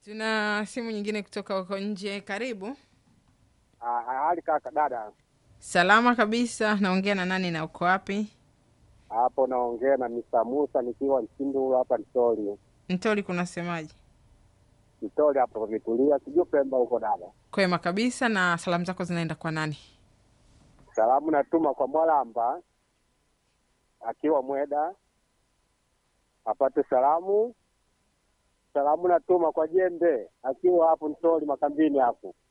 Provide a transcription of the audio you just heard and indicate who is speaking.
Speaker 1: Tuna simu nyingine kutoka huko nje. Karibu.
Speaker 2: Ah, hali kaka dada,
Speaker 1: Salama kabisa. Naongea na nani na uko wapi?
Speaker 2: hapo naongea na Mr. Musa nikiwa Msindulu hapa Mtoli.
Speaker 1: Mtoli, kunasemaje?
Speaker 2: Mtoli hapo pametulia, sijui Pemba huko dada.
Speaker 1: Kwema kabisa. Na salamu zako zinaenda kwa nani?
Speaker 2: Salamu natuma kwa Mwalamba akiwa Mweda apate salamu. Salamu natuma kwa Jembe akiwa hapo Mtoli makambini hapo.